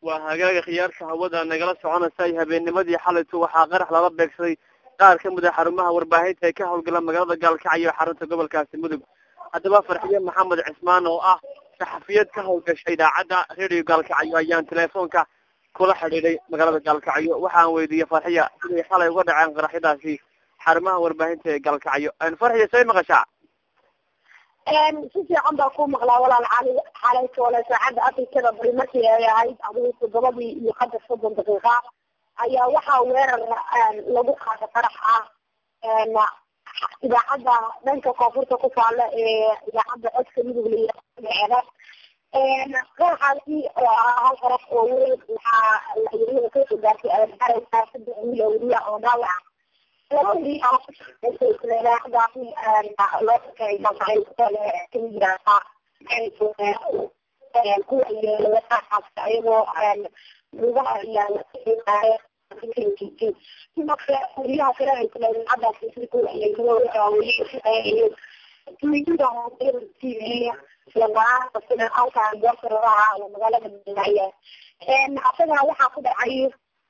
waa hagaaga khiyaarka hawada nagala soconaysay habeennimadii xalaytu waxaa qarax lala beegsaday qaar ka mid a xarumaha warbaahinta ee ka howlgala magaalada gaalkacyo xarunta gobolkaasi mudug haddaba farxiye maxamed cismaan oo ah saxafiyad ka howlgasha idaacadda radio gaalkacyo ayaan teleefoonka kula xidhiidhay magaalada gaalkacyo waxaan weydiiyey farxiya siday xalay uga dhaceen qaraxyadaasi xarumaha warbaahinta ee gaalkacyo farxiya say maqashaa si fiican baa ku maqlaa walaal cali xalayta wala saacadda afrikada bari markii ay ahayd adigu toddobadii iyo qadar soddon daqiiqa ayaa waxaa weerar lagu qaada qarax ah idaacadda dhanka koonfurta ku taala ee idaacadda codka midug layihaahdo qaraxaasi oo ah hal qarax oo weyn waxaa layirada kasoo gaartay aareysaa saddex wiil oo weliya oo dhaawac laba weli idaacadaasi loo sakay kuwa yeelawaaas ayagoo lugaha iyo sidoo kale weliyaha kale ay kule idaacadaasi si kuwa yeelaweli tuiyada hoose lamaanta sida halkan goortaraha oo magaalada madinaya asagana waxaa ku dhacay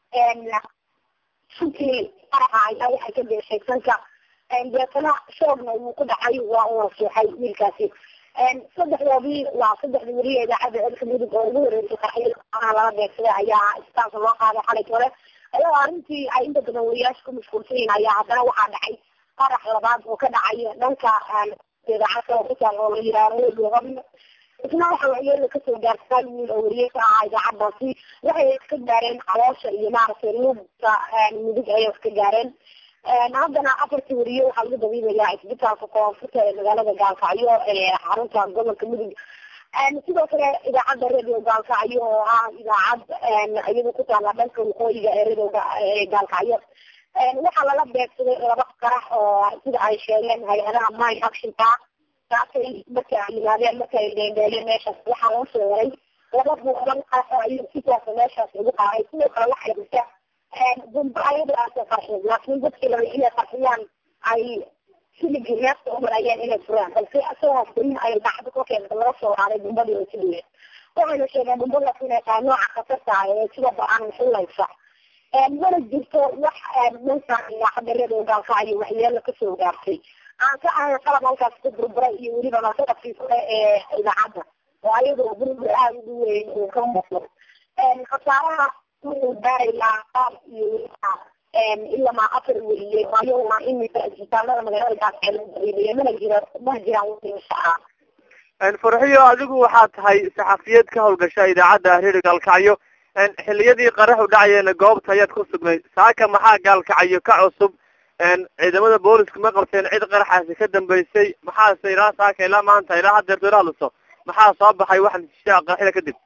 runtii qaraxa ayaa waxay ka beeshay sanka deetana shoogna wuu ku dhacay waa uu rasuuxay wiilkaasi saddexdoodii waa saddexdii weliya idaacadda codka mudug oo ugu horeysay qaraxyada lala beegsaday ayaa istaanka loo qaaday xalay hore ayagoo arrintii ay inta badan wariyaasha ku mashquulsan yihin ayaa haddana waxaa dhacay qarax labaad oo ka dhacay dhanka idaacadda oo kutaal oo la yihaaho luqabna isna waxa waxyeela kasoo gaartay hal wiil oo weriye ka ahaa idaacadaasi waxay ka gaareen caloosha iyo maaragtay lugta mudug ayay ka gaareen haddana afartii weriye waxaa lagu dabiibayaa isbitaalka koonfurta ee magaalada gaalkacyo ee xarunta gobolka mudug sidoo kale idaacadda radio gaalkacyo oo ah idaacad iyada ku taala dhanka waqooyiga ee radioga ee gaalkacyo waxaa lala beegsaday laba qarax oo sida ay sheegeen hay-adaha mine actionka taasay marka ay yimaadeen marka ay dheendheeleen meeshaas waxaa loo soo waray laba buuqdan qarax oo ayuu sidaas meeshaas ugu qaaday sidoo kale waxay jirta bumba ayadaas qarxin laakiin dadkii laba inay qarxiyaan ay siligii neefta u marayeen inay furaan balse isagoo furin ay dhacdo korkeeda laga soo raaday bumbadii oo siligee waxayna sheegeen bumbadaas inay tahay nooca khatarta ah ee sida ba-aan xulaysa mana jirto wax dhanka idaacadda radio gaalkacyo waxyeelo kasoo gaartay aan ka ahay qalab halkaas ka burburay iyo weliba masadafkii kale ee idaacadda oo ayadoo burbur aada ugu weyn uu ka muuqdo khasaaraha wuxuu gaarayaa qaar iyo ilamaa afar weliye ayaguna imika isbitaalada magaalada gaalkacyo lagu dabiibayo mana jira ma jiraan wixii ah farxiyo adigu waxaa tahay saxafiyad ka howlgasha idaacadda reer gaalkacyo xiliyadii qaraxu dhacayeena goobta ayaad ku sugnay saaka maxaa gaalkacyo ka cusub ciidamada booliska ma qabteen cid qaraxaasi ka dambeysay maxaase ilaa saaka ilaa maanta ilaa hadeerto ila hadliso maxaa soo baxay wax natiijaa qaraxyada kadib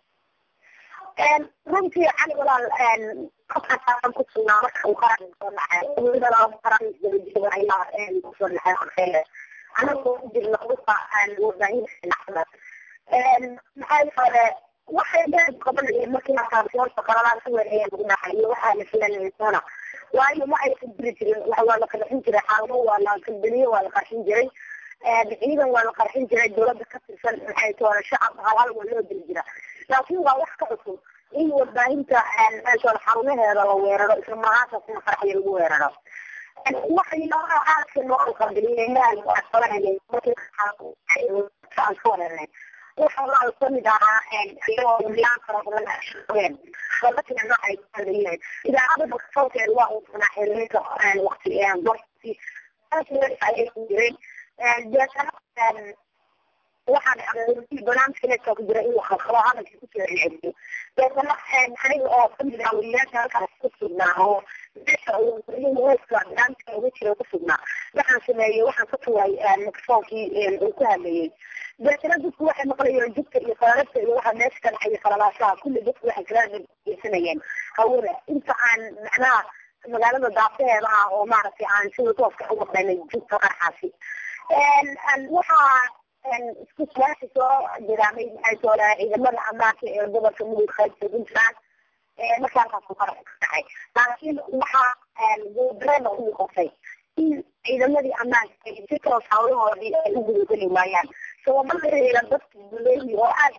runtii cali walaal aan ku sugnaa marka uu qaran soo dhacay weliba laba qaran ayaa kusoo dhacay anagoo u jirna uka warbaahinta dhacda maxay hore waxay dheer qabanayeen markii markaasyoorta qalalaan ka weerayeen lagu dhacay iyo waxaa la filanaysoona waayo ma aysan jiri jirin waa la qarxin jiray xaalado waa la kambeniye waa la qarxin jiray ciidan waa la qarxin jiray dawladda ka tirsan maxay toona shacab halhal waa loo diri jira laakiin waa wax ka cusub in warbaahinta meeshoon xarumaheeda la weeraro isla mahaantaasna qarxaya lagu weeraro waxyaalaha aadka noo qabiliyeen waa qabanayay markii aan ka wareernay waxa waa kamid ahaa iyagoo milaan fara badan ashaqeen dadkina noocay ku hadlayeen idaacada bakasawkeeda waa uu funaa xiriirka waqti dorti ayay ku jireen deetana waxaa dhacday barnaamijka netka ku jira in la khalkhalo hadalkii ku soo celceliyo deetana aniga oo kamid ah weliyaasha halkaas ku sugnaa oo meesha weska barnaamijka uga jira ku sugnaa waxaan sameeyey waxaan ka tuuray microfonkii uu ku hadlayay deetana dadku waxay maqlayeen jugta iyo qararabta iyo waxa meesha ka dhacaya qalalaashaha kulli dadku waxay kala geysanayeen hawada inta aan macnaha magaalada daafaheeda ah oo maaragtay aan sida tooska uga qaynay jugta qarxaasi waxaa isku suaashi soo jiraamay maxay soo dhahay ciidamada amaanka ee gobolka mudug qaybta puntland markaasaasu qarax ka dhacay laakiin waxaa guudarena u noqotay in ciidamadii ammaanka ay si toos hawlahoodii ay u gudageli waayaan sababa la xiriira dadka duleeyi oo aad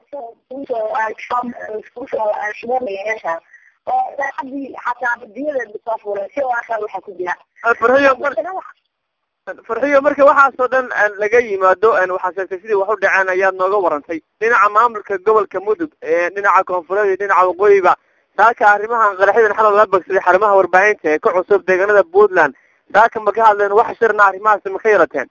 kusoo shubanaya meeshaas oo daacadii xataa badiyadeeda soo fuulay si waasaa waxaa ku jira farxiyo farxiyo marka waxaasoo dhan laga yimaado waxaa sheegtay sidii wax u dhaceen ayaad nooga warantay dhinaca maamulka gobolka mudug dhinaca koonfureed iyo dhinaca waqooyiba saaka arrimahan qaraxyadan xalal laga bagsaday xarumaha warbaahinta ee ka cusub deegaanada puntland saaka ma ka hadleen wax shirna arrimahaasi ma ka yarateen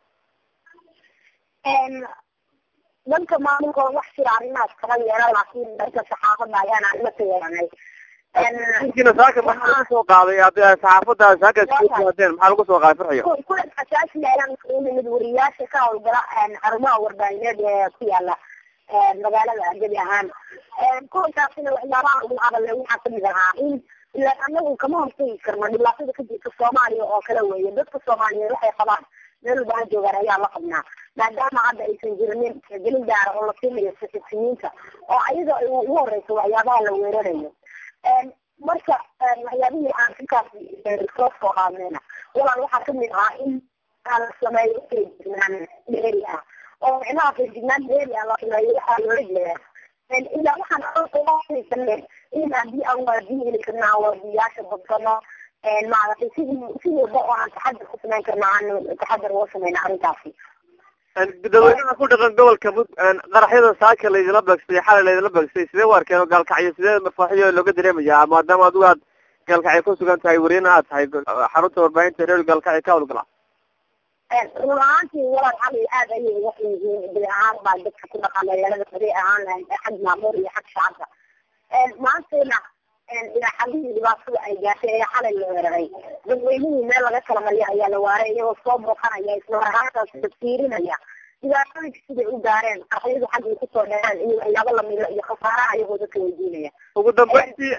dhanka maamulka wax jira arrimahaas kala yeela laakiin dhanka saxaafada ayaan arrimo ka yeelanay inkina saaka maxaa lagu soo qaaday saxaafada saaka hadeen maxaa lagu soo qaaday farxiyo kulan asaasi ayaan u nimid wariyaasha ka hawlgala xarumaha warbaahineed ee ku yaala magaalada argabi ahaan kulankaasina waxyaabaha ugu hadalay waxaa kamid ahaa in ilaan anagu kama hortagi karno dhibaatada ka jirta soomaaliya oo kale weeye dadka soomaaliyeed waxay qabaan meel walba ha joogaan ayaa la qabnaa maadaama hadda aysan jirinin gelin gaara oo la siinayo saxibtiniinta oo ayaga ugu horeysa waxyaabaha la weerarayo marka waxyaabihii aan halkaas soo soo qaadnayna walaal waxaa kamid ahaa in la sameeyo feejignaan dheeri ah oo micnaha feejignaan dheeri ah la sameeyo waxaa loola jeedaa ilaa waxaan aasanay in haddii aan waadiin heli karna aan waadiyaasha badsano maaragtay sidii si walba oo aan taxadar ku samayn karna aan taxadar uga samayna arrintaasi dadweynaha ku dhaqan gobolka mud qaraxyada saaka laydinla beegsay xalay laydinla beegsay sidee u arkeen oo gaalkacyo sidee mafaaxiyo looga dareemayaa maadaama adigu aad gaalkacyo ku sugan tahay wariyana aad tahay xarunta warbaahinta reer gaalkacyo ka hawlgala run ahaantii walaal cali aad ayay uga xun yihiin bili ahaan baa dadka ku dhaqan magaalada haday ahaan lahayd xag maamuur iyo xag shacabka maantayna ilaa xalihii dhibaatada ay gaashay ee xalay la weeraray dadweynihii meel laga kala mariya ayaa la waaray iyagoo soo booqanaya isla marhaantaas fiirinaya dhibaatooyinka siday u gaareen qarxiyadu xaggay kusoo dhaceen iyo waxyaabo lamida iyo khasaaraha iyagoo dadka weydiinaya ugu dambeyntii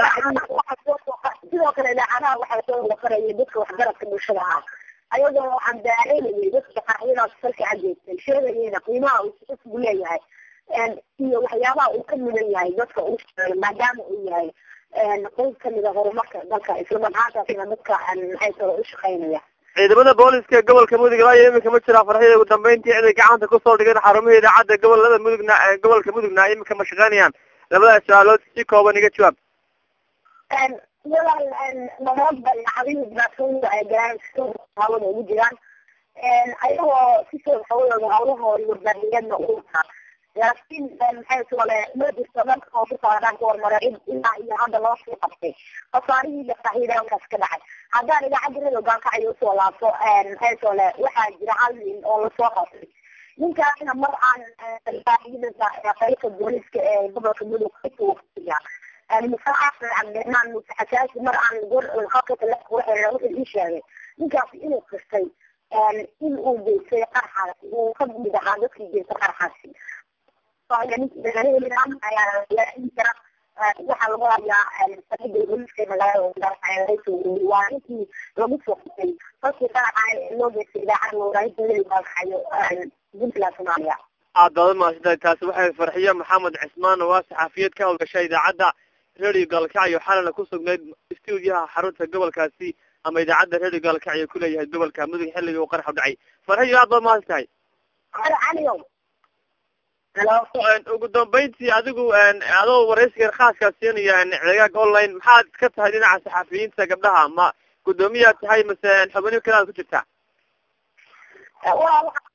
sidoo kale idaacadaha waxaa soo waqaraya dadka waxgaradka bulshada ah ayagoo waxaan daareynayay dadka qarxiyadaas salka cageystay sheegayeyna qiimaha uu isku leeyahay iyo waxyaabaha uu ka mudan yahay dadka uu sheegay maadaama uu yahay qayb kamida horumarka dalka islamarhaantaasna dadka maxay talo u shaqeynaya ciidamada booliska ee gobolka mudug ilaa iyo iminka ma jiraa farxiyada ugu dambeyntii ciday gacanta kusoo dhigeen xarumihii idaacadda gobolada mudugna gobolka mudugna iminka ma shaqeynayaan labadaas su-aalood si kooban iga jawaab walaal namoodba idaacadihii dhibaatooyinka ay galaan hawada ugu jiraan ayagoo sisoo hawadooda hawlahoodi warbaahiyeedna u wataa laakiin maxay tole ma jirto dhanka koonfurta ka hormara cid ilaa iyo hadda loo sii qabtay khasaarihii dhaqaxyada halkaas ka dhacay haddaan idaacadda radio gaalkacyo usoo laabto maxay tole waxaa jira hal nin oo lasoo qabtay ninkaasna mar aan qaybta booliska ee gobolka mudug kasuuqsiga musaaxasan cabdiraxmaan muuse xasaasi mar aan halka telefonka waxay wuxuu ii sheegay ninkaasi inuu kastay in uu geystay qarxaasi uu ka mid ahaa dadkii geystay qarxaasi waxaa lagu hayaa saida booliska magaalada waa ninkii lagu soo qutay halkii qaraxa loo geystay idaacada warbaahinta weli baalkaxayo puntland soomaaliya aad baad umahadsantahay taasi waxay farxiyo maxamed cismaan oo ah saxaafiyad ka hawlgasha idaacadda radio gaalkacyo xalana ku sugnayd stuudiyaha xarunta gobolkaasi ama idaacadda radio gaalkacyo kuleeyahay gobolka mudug xilligii uu qarax u dhacay farxiyo aad baad umahadsan tahay caliyow ugu dambeyntii adigu adoo waraysigan khaaska siinaya cegaag online maxaad ka tahay dhinaca saxafiyiinta gabdhaha ma guddoomiyaad tahay mase xubnihi kale aad ku jirtaa